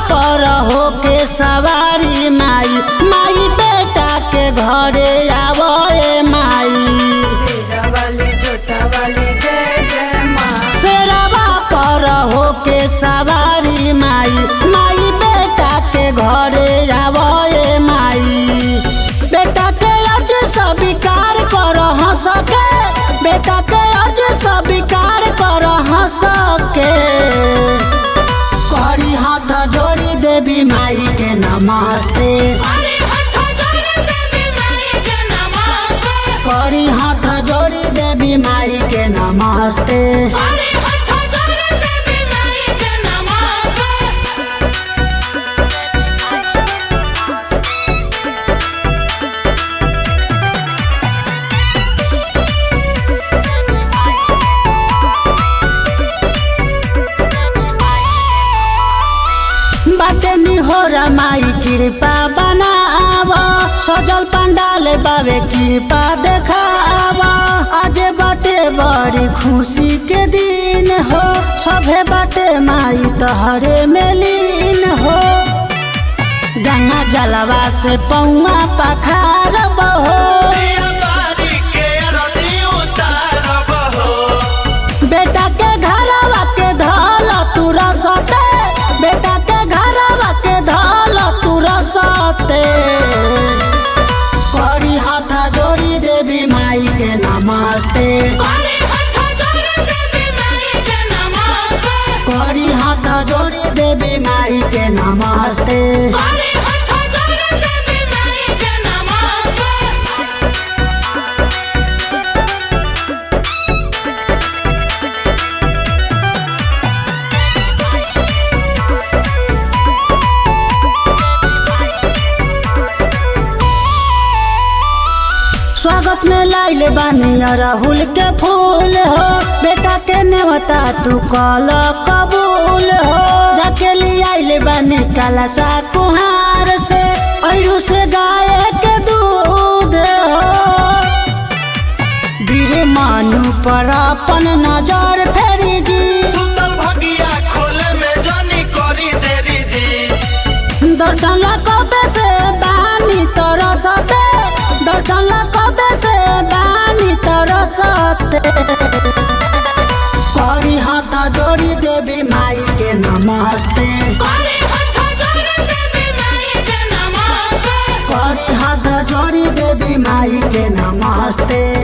पर होके सवारी माई माई बेटा के घरे आवए माई शेरा वाली जोटा वाली जय जय माँ शेरवा पर होके सवारी माई माई बेटा के घरे आवए माई बेटा के अर्ज स्वीकार कर सके बेटा के अर्ज स्वीकार कर सके करी हाथ जोड़ी देवी माई के नमस्ते करी हाथ जोड़ी देवी माई के नमस्ते बाटे निहोरा माई कृपा बनाव सजल पंडाल बाबे कृपा देखाव आज बाटे बड़ी खुशी के दिन हो सभे बाटे माई तहरे में लीन हो गंगा जलवा से पौआ पखार बहो बेटा के घरवा के धल तू रसते बेटा के घरवा के धल तू रसते करी हाथ जोड़ी देवी माई के नमस्ते करी हाथ जोड़ी देवी माई के नमस्ते स्वागत में लाइले बानी राहुल के फूल हो बेटा के नेवता तू कल कबूल हो जाके ले आइले बानी काला सा कुहार से अरु से गाय के दूध हो वीर मानु पर अपन नजर फेरी जी दर्शन ला कबे से बानी तरसते दर्शन ला कबे से बानी तरसते करी हाथ जोड़ी देवी माई के नमस्ते करी हाथ जोड़ी देवी माई के नमस्ते